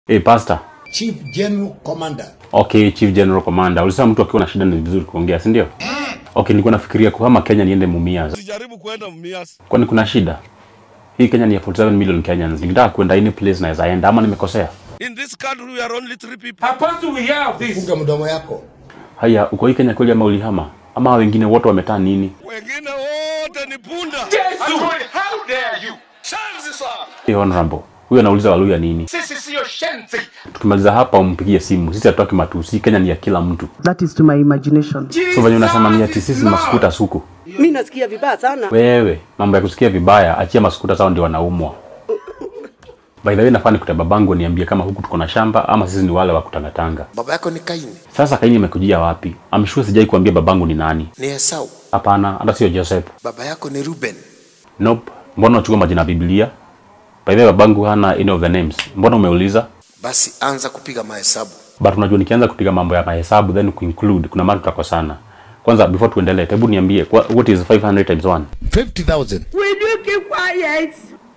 Hey, pastor. Chief General Commander. Okay, Chief General Commander. Ulisema mtu akiwa na shida ni vizuri kuongea, si ndio? Okay, nilikuwa nafikiria kuhama Kenya niende Mumias. Sijaribu kwenda Mumias. Kwani kuna shida? Hii Kenya ni ya 47 million Kenyans. Nikitaka kwenda any place naweza enda ama nimekosea? In this country we are only three people. Apostle, we have this. Funga mdomo yako. Haya, uko hii Kenya kweli ama ulihama? Ama hao wengine wote wametaa nini? Wengine wote ni punda. Jesus. How dare you? Shanzi sana. Hey, honorable. Huyu anauliza Waluya nini? Sisi siyo shenzi. Tukimaliza hapa umpigie simu. Sisi hatutoki matusi. Kenya ni ya kila mtu. That is to my imagination. So venye unasema ni ati sisi maskuta suku. Mi nasikia vibaya sana. Wewe, mambo ya kusikia vibaya, achia maskuta zao ndio wanaumwa. By the way, nafaa nikute babangu niambie kama huku tuko na shamba ama sisi ni wale wa kutangatanga. Baba yako ni Kaini, Sasa Kaini imekujia wapi? I'm sure sijai kuambia babangu ni nani. ni Esau. Hapana, hata sio Joseph. Baba yako ni Ruben. Nope. Mbona unachukua majina ya Biblia? By the way, babangu hana any of the names. Mbona umeuliza? Basi anza kupiga mahesabu. But unajua nikianza kupiga mambo ya mahesabu then kuinclude kuna mara tutakosana. Kwanza before tuendelee, hebu niambie kwa- what is 500 times 1? 50,000. Will you keep quiet?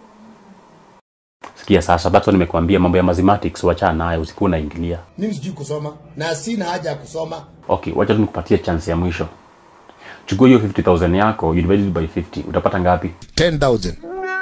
Sikia sasa, that's why nimekuambia mambo ya mathematics wachana nayo, usikuwa unaingilia. Mimi sijui kusoma na sina haja ya kusoma. Okay, wacha tu nikupatie chance ya mwisho. Chukua hiyo 50000 yako, you divide it by 50, utapata ngapi? 10,000.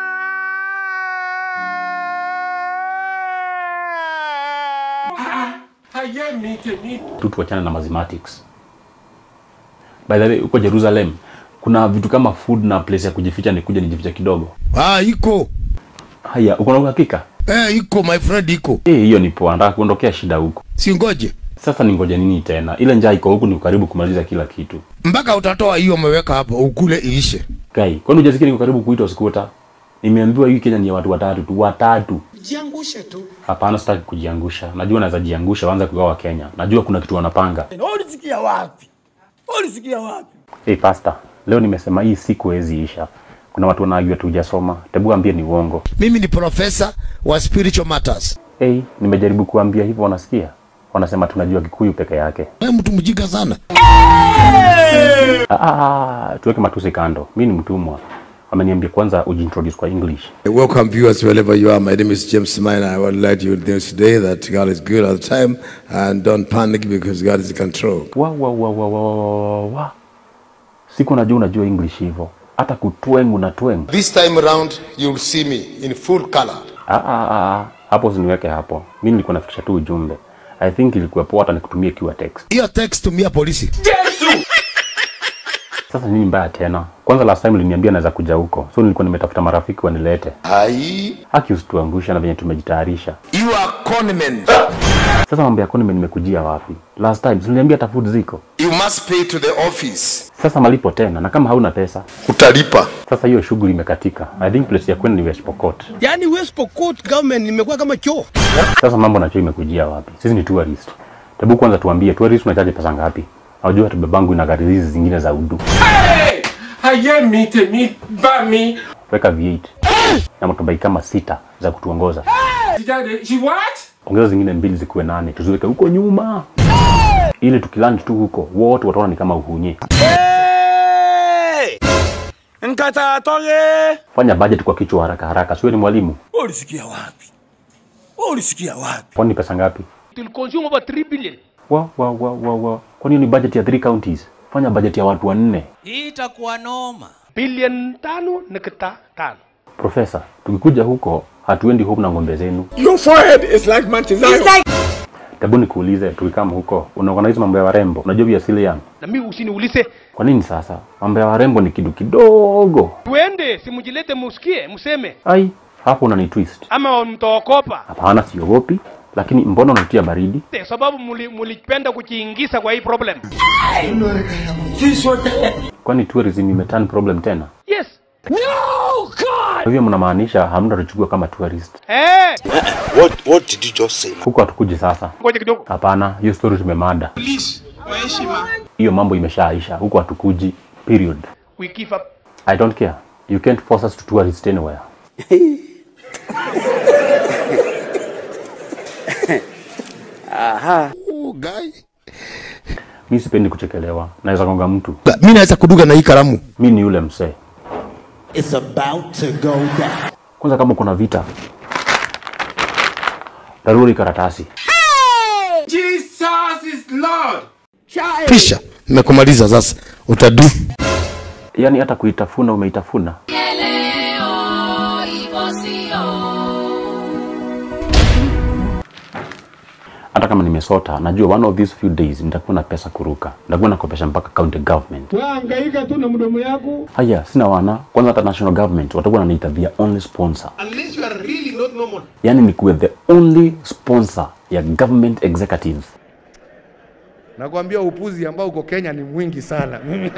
Haye mite mite. Tu tuachane na mathematics. By the way, uko Jerusalem, kuna vitu kama food na place ya kujificha, nikuja nijificha kidogo. Ah, iko. Haya, uko na uhakika? Eh, iko my friend iko. Eh, hiyo ni poa, nataka kuondokea shida huku. Si ngoje. Sasa ningoje nini tena? Ile njaa iko huku, ni karibu kumaliza kila kitu. Mpaka utatoa hiyo umeweka hapo ukule iishe. Kai, kwani hujasikia niko karibu kuitwa sikuta? Nimeambiwa hii Kenya ni ya watu watatu tu, watatu. Jiangushe tu. Hapana, sitaki kujiangusha. Najua naweza jiangusha, waanze kugawa Kenya. Najua kuna kitu wanapanga. Ulisikia wapi? Ulisikia wapi? Hey pastor, leo nimesema hii siku haiwezi isha. Kuna watu wanaagua tujasoma. Tebu ambie ni uongo. Mimi ni profesa wa spiritual matters. Hey, nimejaribu kuambia hivyo wanasikia. Wanasema tunajua Kikuyu peke yake. Wewe mtu mjinga sana. Ah, ah, tuweke matusi kando. Mimi ni mtumwa. Wameniambia kwanza ujiintroduce kwa English. Welcome viewers wherever you are. My name is James Miner. I want to let you know today that God is good all the time and don't panic because God is in control. Wa wa wa wa wa wa wa. wa. Siku najua unajua English hivyo. Hata kutwengu na twengu. This time around, you'll see me in full color. Ah, ah, ah, ah. Hapo usiniweke hapo. Mimi nilikuwa nafikisha tu ujumbe. I think ilikuwa poa hata nikutumie kiwa text. Hiyo text tumia polisi. Sasa nini mbaya tena? Kwanza last time uliniambia naweza kuja huko. So nilikuwa nimetafuta marafiki wanilete. Hai. Haki usituangusha na venye tumejitayarisha. You are conman. Sasa mambo ya konime nimekujia wapi? Last time uliniambia hata food ziko. You must pay to the office. Sasa malipo tena na kama hauna pesa. Utalipa. Sasa hiyo shughuli imekatika. I think place ya kwenda ni West Pokot. Yaani West Pokot government limekuwa kama choo. Sasa mambo na chuo imekujia wapi? Sisi ni tourist. Tebu kwanza tuambie tourist unachaje pesa ngapi? Unajua hata babangu ina gari hizi zingine za udu. Hey! Haye mite mite. Ba mi. Weka V8 na motorbike kama sita za kutuongoza. Sijade. She what? Ongeza zingine mbili zikuwe nane, tuziweke huko nyuma, ili tukilandi tu huko wote wataona ni kama uhunye. Nkata toge. Fanya budget kwa kichwa haraka haraka, siwe ni mwalimu. Ulisikia wapi? Ulisikia wapi? Kwani pesa ngapi? Will consume over 3 billion. Wa wa wa wa wa. Kwani hiyo ni budget ya three counties? Fanya budget ya watu wanne. Hii itakuwa noma. Billion tano nukta tano. Profesa, tukikuja huko hatuendi home na ng'ombe zenu. Your forehead is like Mantizayo. Tabu nikuulize, tukikama huko unaorganize mambo ya warembo, unajua vya asili yangu. Na mimi usiniulize. Kwa nini sasa? Mambo ya warembo ni kitu kidogo. Tuende simujilete musikie mseme Ai, hapo unani twist. ama mtaokopa. Hapana, siogopi, lakini mbona unaitia baridi? Kwa sababu muli- mulipenda kujiingiza kwa hii problem. Kwani tourism imeturn problem tena? Yes. Kwa hivyo mnamaanisha hamna tuchukua kama tourist. Eh, What What did you just say? Huko hatukuji sasa. ngoja kidogo. Hapana, hiyo story tumemada. Hiyo mambo imeshaisha. Huko hatukuji. Period. We give up. I don't care. You can't force us to tourist anywhere. Oh, guy. Mi sipendi kuchekelewa. Naweza gonga mtu. Mimi naweza kuduga na hii kalamu. Mi ni yule msee. It's about to go down. Kwanza kama kuna vita, Taruri karatasi. Jesus is Lord. Pisha, nimekumaliza sasa. Utadu. Yaani hata kuitafuna umeitafuna. Hata kama nimesota, najua one of these few days nitakuwa na pesa kuruka. Nitakuwa nakopesha mpaka county government. Hangaika tu na mdomo yako. Haya, sina wana. Kwanza hata national government watakuwa wananiita their only sponsor. Unless you are really not normal. Yaani nikuwe the only sponsor ya government executives. Nakwambia upuzi ambao uko Kenya ni mwingi sana. Mimi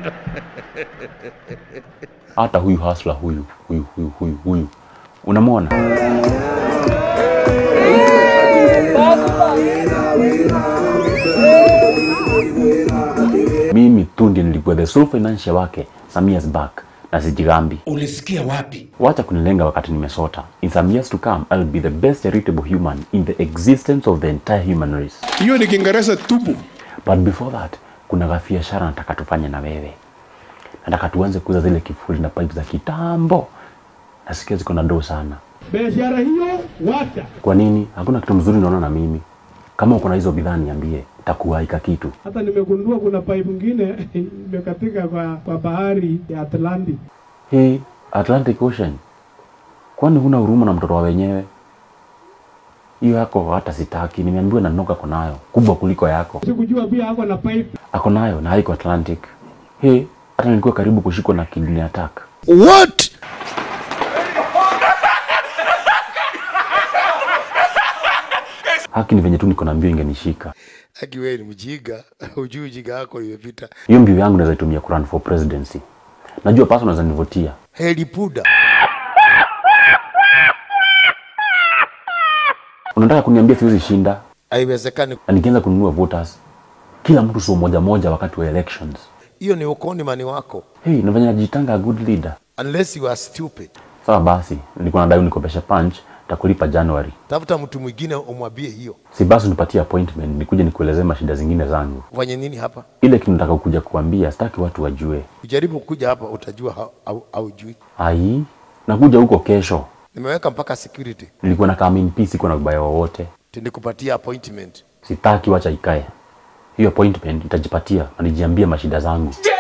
Hata huyu hasla huyu huyu huyu huyu huyu, unamwona? Mimi tu ndiye nilikuwa the sole financier wake some years back na sijigambi. Ulisikia wapi? Wacha kunilenga wakati nimesota. In some years to come, I'll be the best charitable human in the existence of the entire human race. hiyo ni Kiingereza tupu. But before that, kuna gafiashara nataka tufanye na wewe. Nataka tuanze kuuza zile kifuli na pipe za kitambo. Nasikia ziko na doo sana. Biashara hiyo wacha. Kwa nini? Hakuna kitu mzuri naona na mimi. Kama uko na hizo bidhaa niambie, takuwaika kitu. Hata nimegundua kuna pipe nyingine imekatika kwa, kwa bahari ya Atlantic. Hii Atlantic Ocean. Kwani huna huruma na mtoto wa wenyewe? Hiyo yako hata sitaki, nimeambiwa na Noka ako nayo, kubwa kuliko yako. Sikujua pia ako na pipe. Ako nayo na haiko Atlantic. Hii hata nilikuwa karibu kushikwa na kidney attack. What? Haki ni venye tu niko na mbio ingenishika. Aki wewe ni mjinga. Hujui ujinga wako imepita. Hiyo mbio yangu naweza itumia kurun for presidency. Najua pasa unaweza nivutia. Heli puda. Unataka kuniambia siwezi shinda Haiwezekani. na nikianza kununua voters kila mtu sio moja moja wakati wa elections. Hiyo ni ukoni mani wako. Hey, nafanya najitanga a good leader. Unless you are stupid. Sawa basi, nilikuwa nadai unikopesha punch, takulipa January. Tafuta mtu mwingine umwambie hiyo. Si basi unipatie appointment nikuje nikuelezee mashida zingine zangu. Ufanye nini hapa? Ile kitu nataka kuja kuambia, sitaki watu wajue. Ujaribu kuja hapa utajua hau- au haujui. Ai, nakuja huko kesho. Nimeweka mpaka security. Nilikuwa na come in peace, siko na ubaya wowote. Tindikupatia appointment. Sitaki, wacha ikae. Hiyo appointment itajipatia na nijiambie mashida zangu.